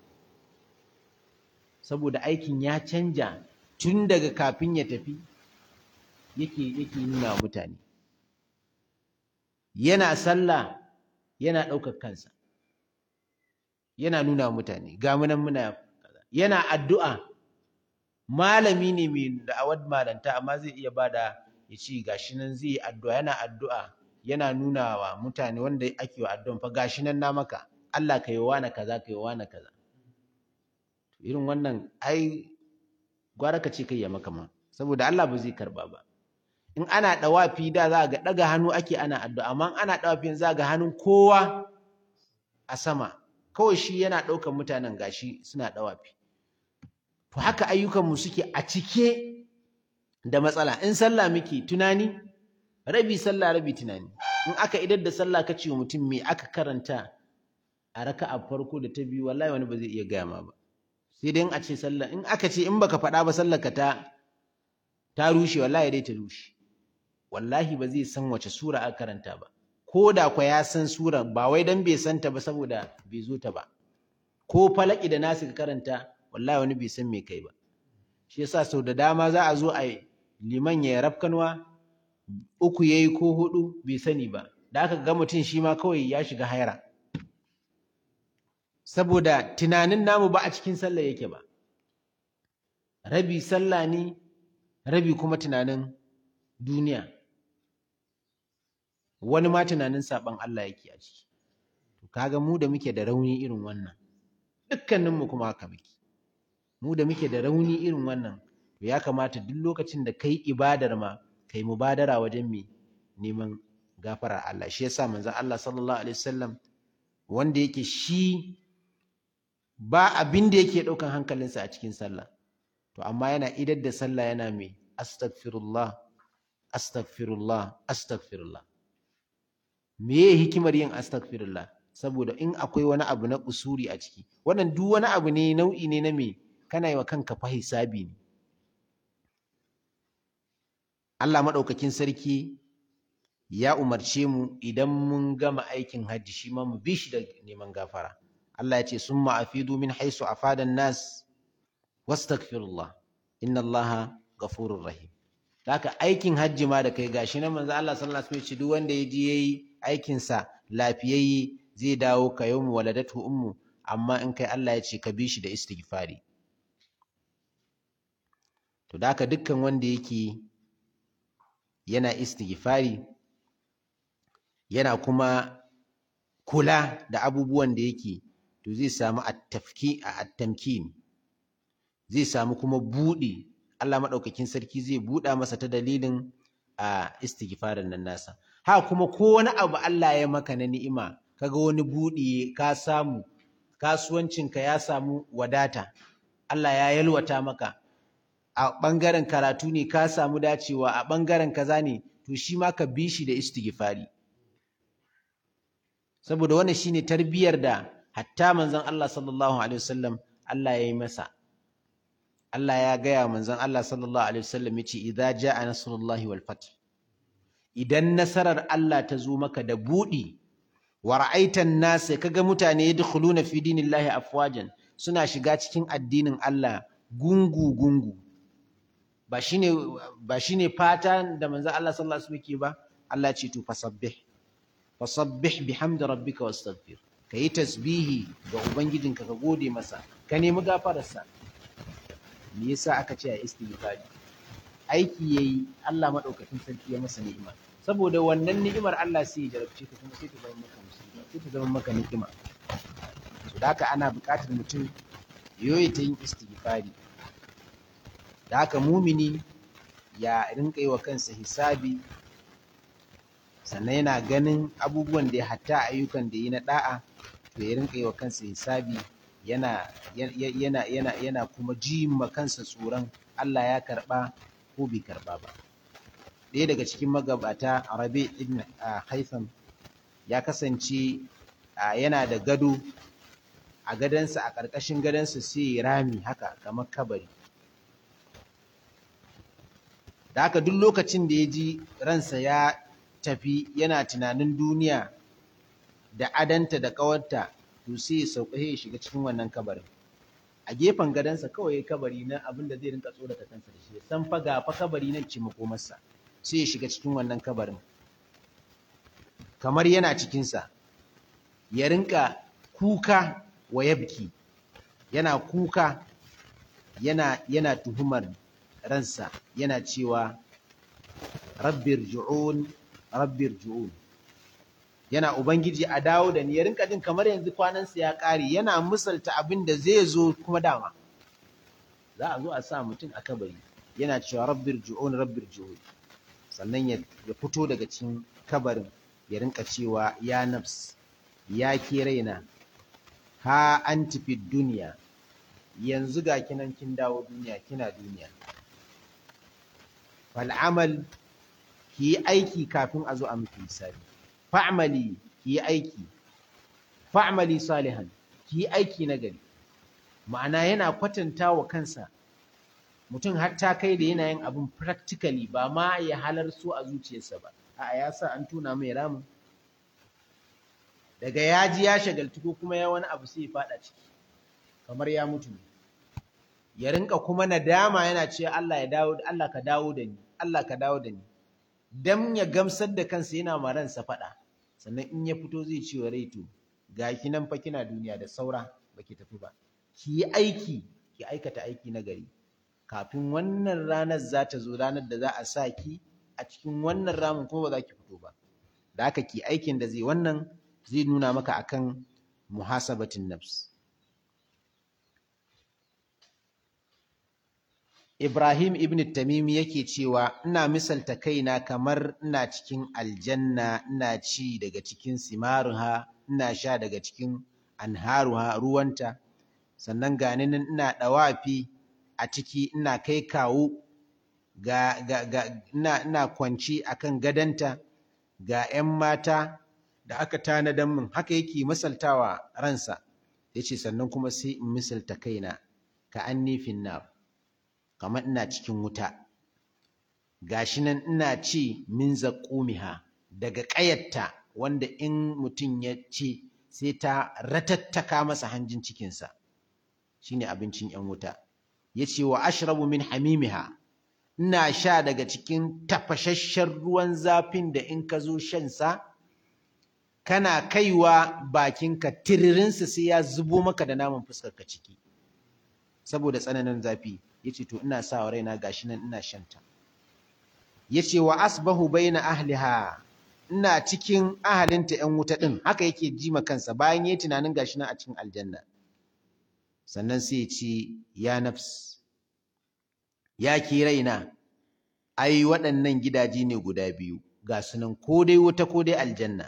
saboda aikin ya canja tun daga kafin ya tafi yake yake nuna wa mutane yana sallah yana ɗaukar kansa yana nuna wa mutane ga munan muna yana addu'a malami ne mai da'awar malanta amma zai iya bada ya ce gashi nan zai yi addu'a yana addu'a yana nuna wa mutane wanda ake wa addu'an fa gashi nan na maka Allah ka yi wa na kaza ka yi wa na kaza irin wannan ai gwara ka ce kai ya maka ma saboda Allah ba zai karba ba in ana dawafi da za ga daga hannu ake ana addu'a amma ana dawafi za ga hannun kowa a sama kawai shi yana ɗaukar mutanen gashi suna dawafi to haka ayyukanmu suke a cike da matsala in sallah muke tunani rabi sallah rabi tunani in aka idar da sallah ka ce wa mutum me aka karanta a raka'a farko da ta biyu wallahi wani ba zai iya gaya ma ba sai dai in a ce sallah in aka ce in baka faɗa ba sallar ka ta ta rushe wallahi dai ta rushe wallahi ba zai san wace sura aka karanta ba ko da kwa ya san sura ba wai dan bai san ta ba saboda bai zo ta ba ko falaki da nasu ka karanta wallahi wani bai san me kai ba shi yasa sau da dama za a zo a liman ya rafkanwa uku yayi ko hudu bai sani ba da aka ga mutum shi ma kawai ya shiga haira saboda tunanin namu ba a cikin sallah yake ba rabi sallah ne rabi kuma tunanin duniya wani ma tunanin saban Allah yake a ciki to kaga mu da muke da rauni irin wannan dukkaninmu kuma haka muke mu da muke da rauni irin wannan to ya kamata duk lokacin da kai ibadar ma kai mubadara wajen me neman gafarar Allah shi yasa manzon Allah sallallahu alaihi wasallam wanda yake shi ba abin da yake ɗaukan hankalinsa a cikin sallah to amma yana idar da sallah yana mai astaghfirullah astaghfirullah astaghfirullah meye hikimar yin astaghfirullah saboda in akwai wani abu na usuri a ciki wannan duk wani abu ne nau'i ne na me kana yi wa kanka fa hisabi ne Allah maɗaukakin sarki ya umarce mu idan mun gama aikin hajji shi ma mu bi shi da neman gafara Allah ya ce summa afidu min haisu afadan nas wastaghfirullah inna Allah ghafurur rahim haka aikin hajji ma da kai gashi nan manzo Allah sallallahu alaihi wasallam duk wanda ya je yayi aikin sa lafiyayye zai dawo ka yawmu waladatu ummu amma in kai Allah ya ce ka bi shi da istighfari to da haka dukkan wanda yake yana istighfari yana kuma kula da abubuwan da yake to zai samu at-tafki at-tamkin zai samu kuma buɗi Allah maɗaukakin sarki zai buɗa masa ta dalilin a istighfarin nan nasa ha kuma ko wani abu Allah ya maka na ni'ima kaga wani buɗi ka samu kasuwancinka ya samu wadata Allah ya yalwata maka a ɓangaren karatu ne ka samu dacewa a ɓangaren kaza ne to shi ma ka bi shi da istighfari saboda wannan shine tarbiyar da hatta manzon Allah sallallahu alaihi wasallam Allah ya yi masa Allah ya gaya manzon Allah sallallahu alaihi wasallam yace idza jaa nasrullahi wal fath idan nasarar Allah ta zo maka da budi wa ra'aitan nas kaga mutane yadkhuluna fi dinillahi afwajan suna shiga cikin addinin Allah gungu gungu ba shine ba shine fata da manzon Allah sallallahu alaihi wasallam ke ba Allah ce to fasabbih fasabbih bihamdi rabbika wastaghfir ka yi tasbihi ga ubangijinka ka gode masa ka nemi gafararsa me yasa aka ce a istighfari aiki yayi Allah madaukakin sarki ya masa ni'ima saboda wannan ni'imar Allah sai ya jarabce ka kuma sai ta zama maka musiba sai ta zama maka ni'ima to da haka ana buƙatar mutum yoyi ta yin istighfari da haka mumini ya rinka yi wa kansa hisabi sannan yana ganin abubuwan da ya hatta ayyukan da yi na da'a to ya rinka yi wa kansa hisabi yana yana yana yana kuma ji ma kansa tsoron Allah ya karba ko bai karba ba ɗaya daga cikin magabata Rabi ibn Haitham ya kasance yana da gado a gadansa a ƙarƙashin gadansa sai rami haka kamar kabari da haka duk lokacin da ya ji ransa ya tafi yana tunanin duniya da adanta da ƙawarta to sai ya sauka ya shiga cikin wannan kabarin a gefen gadonsa kawai kabari na abin da zai rinka tsorata kansa da shi san fa ga fa kabari nan ce makomarsa sai ya shiga cikin wannan kabarin kamar yana cikinsa ya rinka kuka wa yabki yana kuka yana yana tuhumar ransa yana cewa rabbir ju'un rabbir ju'un yana ubangiji a dawo da ni ya rinka jin kamar yanzu kwanansa ya ƙare yana misalta abin da zai zo kuma dama za a zo a sa mutum a kabari yana cewa rabbir ju'un rabbir ju'un sannan ya fito daga cikin kabarin ya rinka cewa ya nafs ya ke raina ha an tafi duniya yanzu ga kinan kin dawo duniya kina duniya fal'amal ki yi aiki kafin a zo a miki misali fa'amali ki yi aiki fa'amali salihan ki yi aiki na gari ma'ana yana kwatanta wa kansa mutum har ta kai da yanayin abin practically ba ma ya halar so a zuciyarsa ba a ya sa an tuna mai ramin daga ya ji ya shagaltu ko kuma ya wani abu sai ya fada ciki kamar ya mutu ne ya rinka kuma nadama yana cewa Allah ya dawo Allah ka dawo da ni Allah ka dawo da ni dan ya gamsar da kansa yana ma ransa fada sannan in ya fito zai ce wa rai to ki nan fa kina duniya da saura baki tafi ba ki yi aiki ki aikata aiki na gari kafin wannan ranar za ta zo ranar da za a sa ki a cikin wannan ramin kuma ba za ki fito ba da haka ki aikin da zai wannan zai nuna maka akan muhasabatin nafs Ibrahim ibn Tamimi yake cewa ina misalta kaina kamar ina cikin aljanna ina ci daga cikin simaruha ina sha daga cikin anharuha ruwanta sannan gani nan ina dawafi a ciki ina kai kawo ga, ga, ga ina, ina kwanci akan gadanta ga 'yan mata da aka tanadan min haka yake misaltawa ransa yace sannan kuma sai in misalta kaina ka annifin nar kamar ina cikin wuta gashi nan ina ci min zaqumiha daga ƙayatta wanda in mutum ya ce sai ta ratattaka masa hanjin cikinsa shine abincin 'yan wuta yace wa ashrabu min hamimiha ina sha daga cikin tafashashshen ruwan zafin da in ka zo shan sa kana kaiwa bakinka tiririnsa sai ya zubo maka da naman fuskarka ciki saboda tsananin zafi yace to ina sa wa raina gashi nan ina shanta yace wa asbahu baina ahliha ina cikin ahalinta 'yan wuta din haka yake ji ma kansa bayan yayi tunanin gashi nan a cikin aljanna sannan sai ya ce ya nafs ya ki raina ai waɗannan gidaje ne guda biyu ga su nan ko dai wuta ko dai aljanna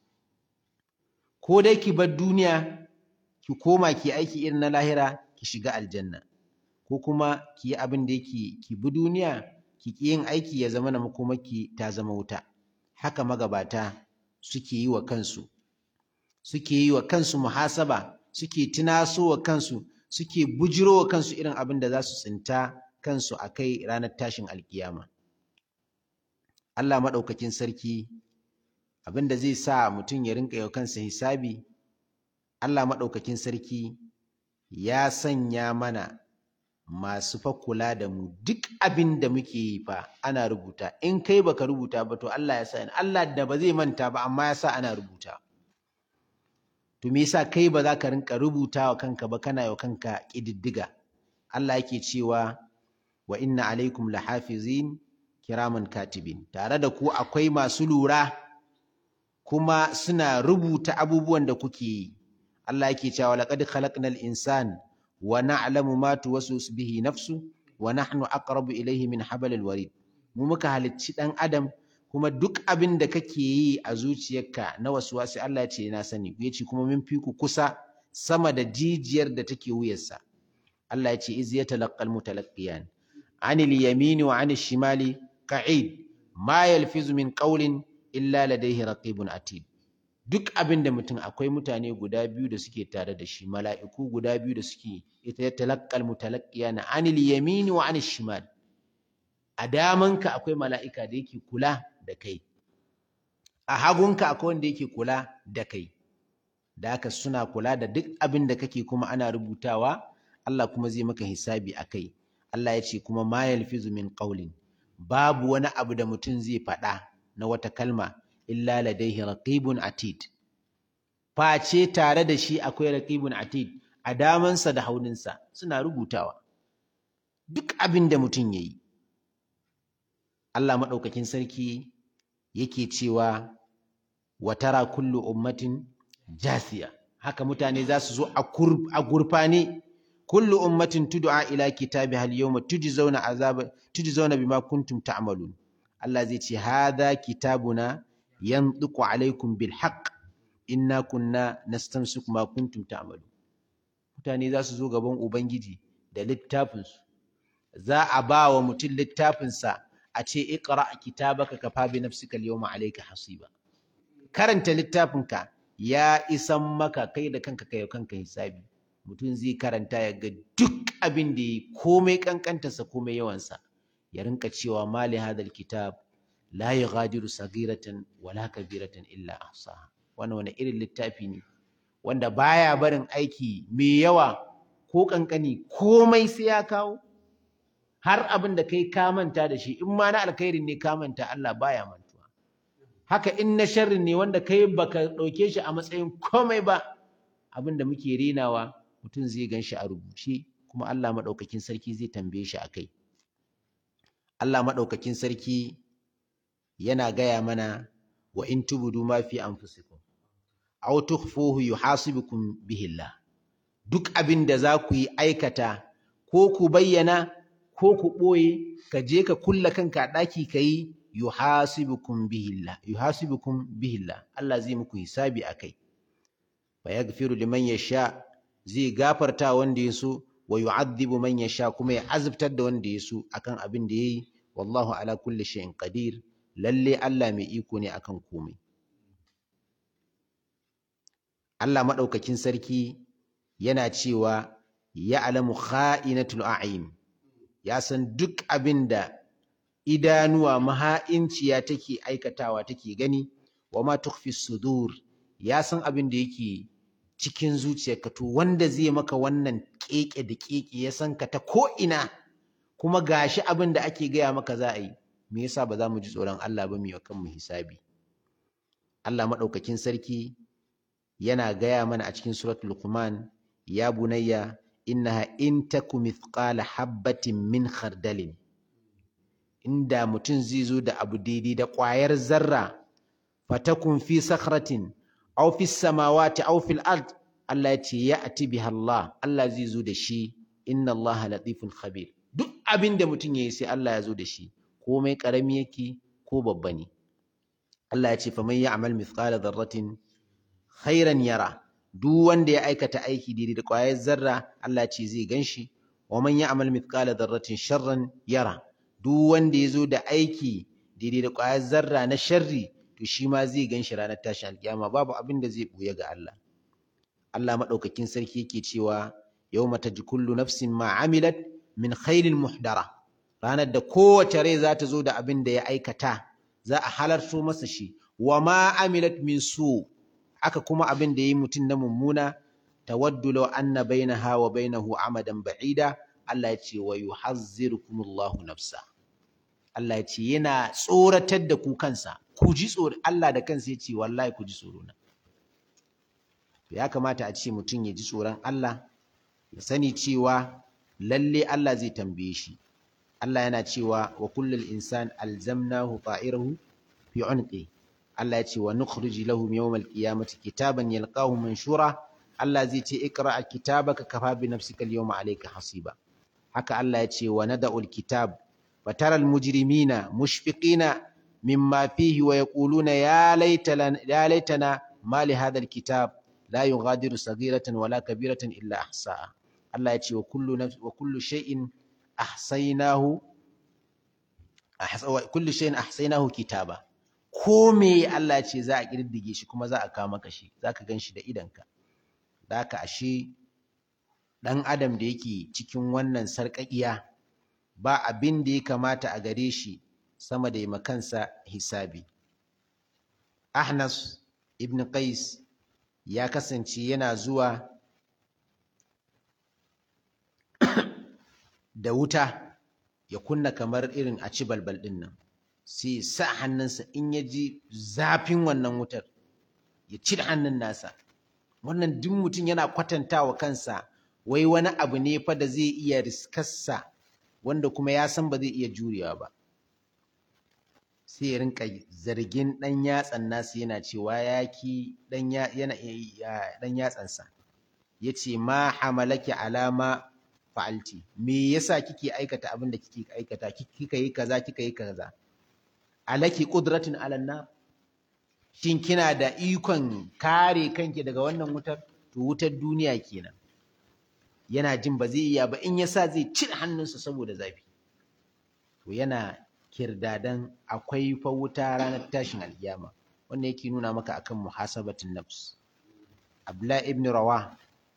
ko dai ki bar duniya ki koma ki aiki irin na lahira ki shiga aljanna ko kuma ki yi abin da yake ki bi duniya ki ki yin aiki ya zama na makomaki ta zama wuta haka magabata suke yi wa kansu suke yi wa kansu muhasaba suke tunaso wa kansu suke bujiro wa kansu irin abin da za su tsinta kansu a kai ranar tashin alkiyama Allah maɗaukakin sarki abin da zai sa mutum ya rinka yau kansa hisabi Allah maɗaukakin sarki ya sanya mana masu fa kula da mu duk abin da muke yi fa ana rubuta in kai baka rubuta ba to Allah ya sa Allah da ba zai manta ba amma ya sa ana rubuta to me yasa kai ba za ka rinka rubuta wa kanka ba kana wa kanka ƙididdiga Allah yake cewa wa inna alaikum lahafizin kiraman katibin tare da ku akwai masu lura kuma suna rubuta abubuwan da kuke yi Allah yake cewa laqad khalaqnal insana wa na'lamu ma tuwaswisu bihi nafsu wa nahnu aqrabu ilayhi min hablil warid mu muka halicci dan adam kuma duk abin da kake yi a zuciyarka na waswasi Allah ya ce na sani ya ce kuma min fi ku kusa sama da jijiyar da take wuyarsa Allah ya ce iz yatalaqqal mutalaqqiyan anil yamini wa anil shimali ka'id ma yalfizu min qawlin illa ladayhi raqibun atid duk abin da mutum akwai mutane guda biyu da suke tare da shi mala'iku guda biyu da suke ita ya talaqqal mutalaqqiyan anil yamini wa anil shimal a damanka akwai mala'ika da yake kula da kai a hagunka akwai wanda yake kula da kai da haka suna kula da duk abin da kake kuma ana rubutawa Allah kuma zai maka hisabi a kai Allah ya ce kuma ma yalfizu min qawlin babu wani abu da mutum zai faɗa na wata kalma illa ladaihi raqibun atid face tare da shi akwai raqibun atid a damansa da hauninsa suna rubutawa duk abin da mutum yayi Allah maɗaukakin sarki yake cewa wa tara kullu ummatin jasiya haka mutane za su zo a gurfane kullu ummatin tud'a ila kitabiha al-yawma tujzauna azaba tujzauna bima kuntum ta'malun Allah zai ce hadha kitabuna yantiqu alaikum bil haqq inna kunna nastamsiku ma kuntum ta'malun mutane za su zo gaban ubangiji da littafinsu za a ba wa mutum littafinsa a ce iqra kitabaka kafa bi nafsika al-yawma alayka hasiba karanta littafinka ya isan maka kai da kanka kai kanka hisabi mutum zai karanta ya ga duk abin da yi komai kankantarsa komai yawansa ya rinka cewa mali hadal kitab la yughadiru sagiratan wala kabiratan illa ahsaha wannan wani irin littafi ne wanda baya barin aiki mai yawa ko kankani komai sai ya kawo har abin da kai ka manta da shi in ma na alkhairin ne ka manta Allah baya mantuwa haka in na sharrin ne wanda kai baka ɗauke shi a matsayin komai ba abin da muke renawa mutum zai gan shi a rubuce kuma Allah maɗaukakin sarki zai tambaye shi a kai Allah maɗaukakin sarki yana gaya mana wa in tubudu ma fi anfusikum aw tukhfuhu yuhasibukum bihi Allah duk abin da za ku yi aikata ko ku bayyana ko ku ɓoye ka je ka kulla kanka a ɗaki ka yi yuhasibukum bihillah yuhasibukum bihillah Allah zai muku hisabi a kai fa yaghfiru liman yasha zai gafarta wanda ya so wa yu'adhibu man yasha kuma ya azabtar da wanda ya so akan abin da yayi wallahu ala kulli shay'in qadir lalle Allah mai iko ne akan komai Allah madaukakin sarki yana cewa ya'lamu kha'inatul a'yun ya san duk abin da idanuwa maha'inciya take aikatawa take gani wa ma tukhfi sudur ya san abin da yake cikin zuciyarka to wanda zai maka wannan keke da keke ya san ka ta ko ina kuma gashi abin da ake gaya maka za a yi me yasa ba za mu ji tsoron Allah ba mu yi kanmu hisabi Allah madaukakin sarki yana gaya mana a cikin suratul Luqman ya bunayya innaha in taku mithqala habbatin min khardalin inda mutum zai zo da abu daidai da ƙwayar zarra fatakun fi sakhratin aw fi samawati aw fil ard Allah ya ce ya ati biha Allah Allah zai zo da shi inna Allah latifun khabir duk abin da mutum yayi sai Allah ya zo da shi komai karami yake ko babba ne Allah ya ce faman ya'mal mithqala dharratin khairan yara duk wanda ya aikata aiki daidai da ƙwayar zarra Allah ce zai ganshi wa man ya'mal mithqala dharratin sharran yara duk wanda ya zo da aiki daidai da ƙwayar zarra na sharri to shi ma zai ganshi ranar tashin alkiyama babu abin da zai buya ga Allah Allah madaukakin sarki yake cewa yawma taji kullu nafsin ma amilat min khairin muhdara ranar da kowace rai za ta zo da abin da ya aikata za a halarto masa shi wa ma amilat min su' aka kuma abin da ya yi mutum na mummuna tawaddu law anna bainaha wa bainahu amadan ba'ida Allah ya ce wa yuhazzirukumullahu nafsa Allah ya ce yana tsoratar da ku kansa ku ji tsoro Allah da kansa ya ce wallahi ku ji tsoro na ya kamata a ce mutum ya ji tsoron Allah ya sani cewa lalle Allah zai tambaye shi Allah yana cewa wa kullul insan alzamnahu ta'irahu fi unqi Allah ya ce wa nukhrij lahu yawmal qiyamati kitaban yalqahu manshura Allah zai ce ikra kitabaka kafa bi nafsika al-yawma alayka hasiba haka Allah ya ce wa nada'ul kitab fataral mujrimina mushfiqina mimma fihi wa yaquluna ya laitana ya laitana ma li hadha al-kitab la yughadiru saghiratan wala kabiratan illa ahsaha Allah ya ce wa kullu nafs wa kullu shay'in ahsaynahu wa kullu shay'in ahsaynahu kitaba ko me Allah ya ce za a kirdige shi kuma za a kawo maka shi zaka gan shi da idanka da haka ashe ɗan adam da yake cikin wannan sarƙaƙiya ba abin da ya kamata a gare shi sama da yi makansa hisabi ahnas ibn qais ya kasance yana zuwa da wuta ya kunna kamar irin a ci balbal ɗin nan sai sa hannunsa in ya ji zafin wannan wutar ya cire hannun nasa wannan duk mutum yana kwatantawa kansa wai wani abu ne fa da zai iya riskarsa wanda kuma ya san ba zai iya jurewa ba sai ya rinka zargin ɗan yatsan nasa yana cewa ya ki ɗan yatsansa ya ce ma hamalaki alama fa'alti me yasa kike aikata abin da kike aikata kika yi kaza kika yi kaza alaki qudratin alanna shin kina da ikon kare kanki daga wannan wutar to wutar duniya kenan yana jin ba zai iya ba in yasa zai cire hannunsa saboda zafi to yana kirdadan akwai fa wuta ranar tashin alkiyama wannan yake nuna maka akan muhasabatin nafs Abdullah ibn Rawah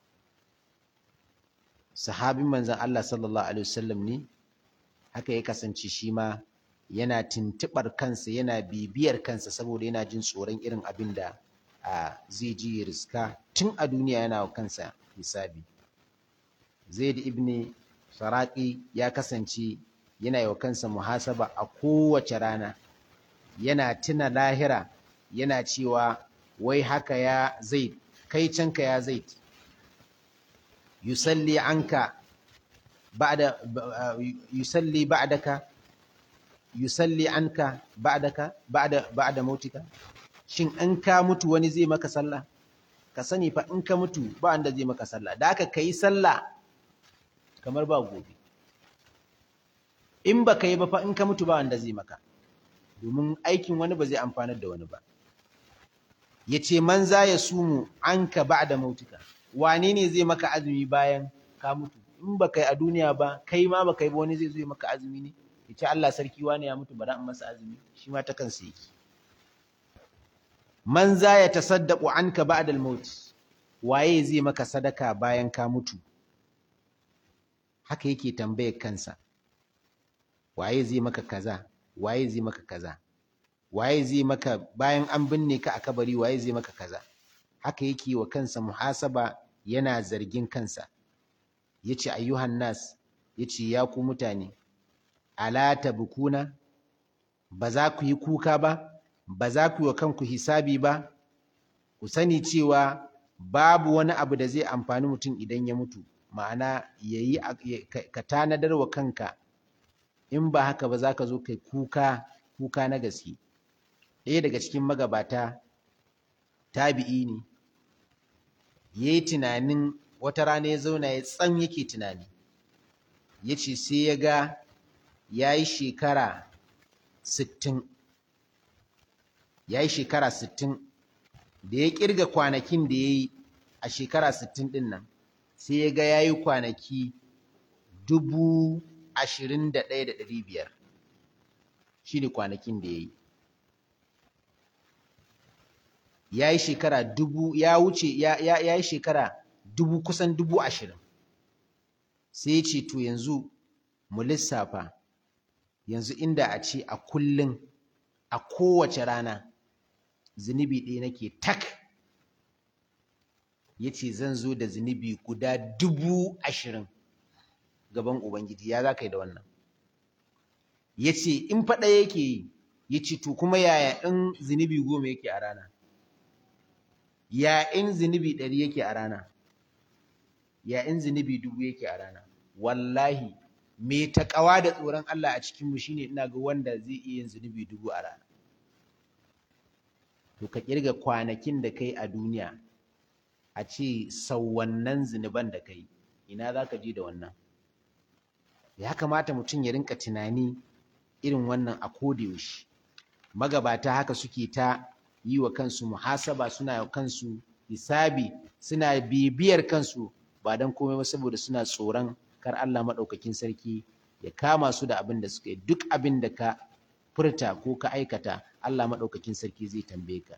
sahabin manzon Allah sallallahu alaihi wasallam ne haka ya kasance shi ma yana tuntuɓar kansa yana bibiyar kansa saboda yana jin tsoron irin abin da zai ji ya riska tun a duniya yana wa kansa hisabi zaid ibn saraki ya kasance yana yi wa kansa muhasaba a kowace rana yana tuna lahira yana cewa wai haka ya zaid kai canka ya zaid yusalli anka ba'da yusalli ba'daka yusalli anka ba'daka ba'da ba'da mautika shin in ka mutu wani zai maka sallah ka sani fa in ka mutu ba wanda zai maka sallah da haka kai sallah kamar ba gobe in ba ka yi ba fa in ka mutu ba wanda zai maka domin aikin wani ba zai amfanar da wani ba ya ce man za ya sumu an ka ba da mautuka wane ne zai maka azumi bayan ka mutu in ba kai a duniya ba kai ma ba kai ba wani zai zo maka azumi ne ya ce Allah sarki wane ya mutu bara in masa azumi shi ma ta kansa yake man za ya tasaddaqu anka ba'da al-maut waye zai maka sadaka bayan ka mutu haka yake tambayar kansa waye zai maka kaza waye zai maka kaza waye zai maka bayan an binne ka a kabari waye zai maka kaza haka yake wa kansa muhasaba yana zargin kansa yace ayyuhan nas yace ya ku mutane ala tabkuna ba za ku yi kuka ba ba za ku yi wa kanku hisabi ba ku sani cewa babu wani abu da zai amfani mutum idan ya mutu ma'ana yayi ka tanadar wa kanka in ba haka ba za ka zo kai kuka kuka na gaske ɗaya daga cikin magabata tabi'i ne ya yi tunanin wata rana ya zauna ya tsam yake tunani ya ce sai ya ga ya yi shekara sittin ya yi shekara sittin da ya ƙirga kwanakin da ya yi a shekara sittin ɗin nan sai ya ga ya yi kwanaki dubu ashirin da ɗaya da ɗari biyar shi ne kwanakin da ya yi ya yi shekara dubu ya wuce ya yi shekara dubu kusan dubu ashirin sai ya ce to yanzu mu lissafa yanzu inda a ce a kullum a kowace rana zunubi ɗaya nake tak ya ce zan zo da zunubi guda dubu ashirin gaban Ubangiji ya za ka yi da wannan ya ce in faɗa yake yi ya ce to kuma yaya in zunubi goma yake a rana ya in zunubi ɗari yake a rana ya in zunubi dubu yake a rana wallahi me taƙawa da tsoron Allah a cikinmu shine ina ga wanda zai iya yin zunubi dubu a rana to ka kirga kwanakin da kai a duniya a ce sau wannan zunuban da kai ina za ka je da wannan ya kamata mutum ya rinka tunani irin wannan a yaushe magabata haka suke ta yi wa kansu muhasaba suna kansu hisabi suna bibiyar kansu ba don komai ba saboda suna tsoron kar Allah maɗaukakin sarki ya kama su da abin da suka yi duk abin da ka furta ko ka aikata Allah maɗaukakin sarki zai tambaye ka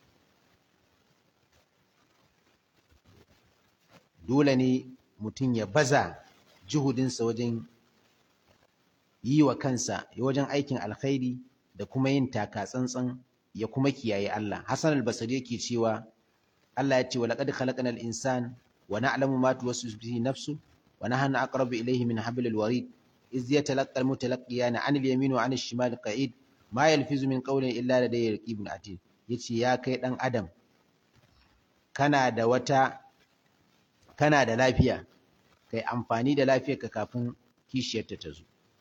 dole ne mutum ya baza juhudinsa wajen yi wa kansa wajen aikin alkhairi da kuma yin taka tsantsan ya kuma kiyaye Allah Hassan al-Basri yake cewa Allah ya ce wa laqad khalaqnal insan wa na'lamu ma tuwaswisu bihi nafsu wa nahnu aqrabu ilayhi min hablil warid iz yatalaqqa al-mutalaqqiyan 'an al-yamin wa 'an al-shimal qa'id ma yalfizu min qawlin illa ladayhi raqibun atid yace ya kai dan adam kana da wata kana da lafiya kai amfani da lafiyarka kafin kishiyarta ta zo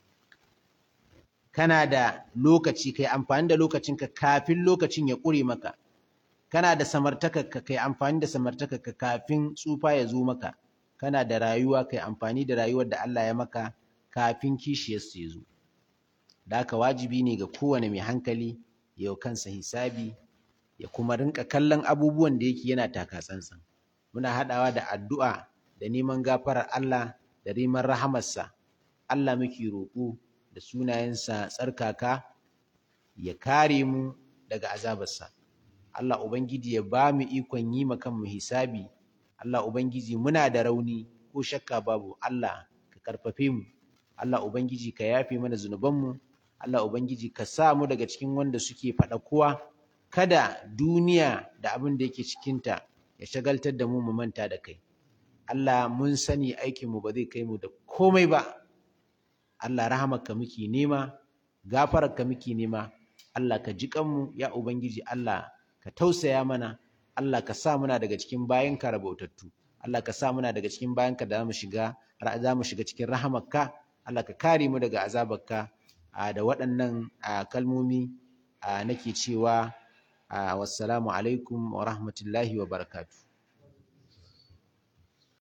kana da lokaci kai amfani da lokacinka kafin lokacin ya ƙure maka kana da samartakarka kai amfani da samartakarka kafin tsufa ya zo maka kana da rayuwa kai amfani da rayuwar da Allah ya maka kafin kishiyarsa ya zo da haka wajibi ne ga kowane mai hankali ya kansa hisabi ya kuma rinka kallon abubuwan da yake yana taka tsantsan muna haɗawa da addu'a da neman gafarar Allah da neman rahamarsa Allah muke roƙo da sunayensa tsarkaka ya kare mu daga azabarsa Allah Ubangiji ya ba mu ikon yi ma kanmu hisabi Allah Ubangiji muna da rauni ko shakka babu Allah ka karfafe mu Allah Ubangiji ka yafe mana zunubanmu Allah Ubangiji ka sa mu daga cikin wanda suke faɗa kowa kada duniya da abin da yake cikinta ya shagaltar da mu mu manta da kai Allah mun sani aikinmu ba zai kai mu da komai ba Allah rahamarka muke nema gafararka muke nema Allah ka ji kanmu ya ubangiji Allah ka tausaya mana Allah ka sa muna daga cikin bayanka rabautattu Allah ka sa muna daga cikin bayanka da zamu shiga za mu shiga cikin rahamarka Allah ka kare mu daga azabarka da waɗannan kalmomi nake cewa wassalamu alaikum wa rahmatullahi wa barakatuh